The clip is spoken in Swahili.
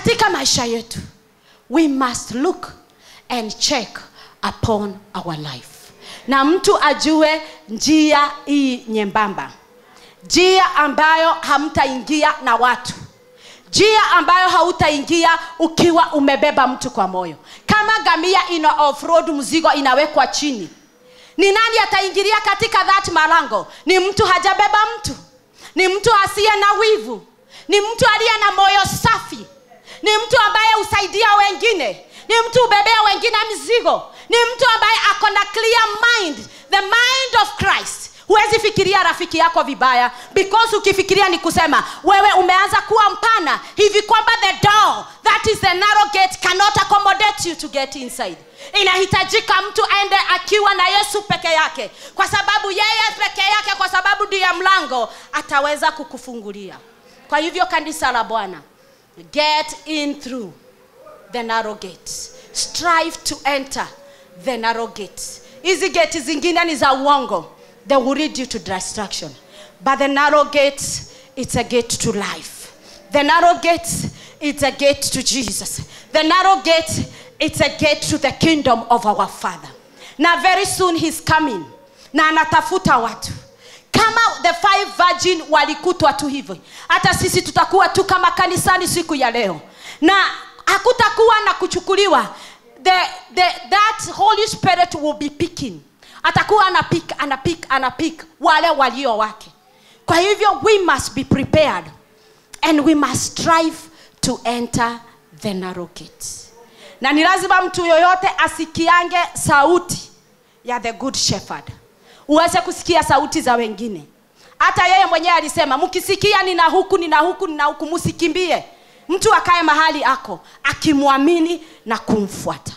katika maisha yetu we must look and check upon our life na mtu ajue njia hii nyembamba njia ambayo hamtaingia na watu njia ambayo hautaingia ukiwa umebeba mtu kwa moyo kama gamia ina offroad mzigo inawekwa chini ni nani ataingilia katika that malango ni mtu hajabeba mtu ni mtu asiye na wivu ni mtu aliye na moyo safi ni mtu ambaye husaidia wengine ni mtu ubebea wengine mizigo ni mtu ambaye ako na clear mind the mind of christ huwezi fikiria rafiki yako vibaya because ukifikiria ni kusema wewe umeanza kuwa mpana hivi kwamba the door that is the narrow gate cannot accommodate you to get inside inahitajika mtu aende akiwa na yesu peke yake kwa sababu yeye peke yake kwa sababu ndiye mlango ataweza kukufungulia kwa hivyo kanisa la bwana get in through the narrow gate strive to enter the narrow gate hizi geti zingine ni za uongo they will lead you to destruction but the narrow gate it's a gate to life the narrow gate it's a gate to jesus the narrow gate it's a gate to the kingdom of our father na very soon he's coming na anatafuta watu kama the five virgin walikutwa tu hivyo hata sisi tutakuwa tu kama kanisani siku ya leo na hakutakuwa na kuchukuliwa the, the, that holy spirit will be picking atakuwa anapik anapik anapik wale walio wake kwa hivyo we must be prepared and we must strive to enter the narrow gate na ni lazima mtu yoyote asikiange sauti ya the good shepherd uweze kusikia sauti za wengine hata yeye mwenyewe alisema mkisikia nina huku nina huku nina huku msikimbie mtu akae mahali ako akimwamini na kumfuata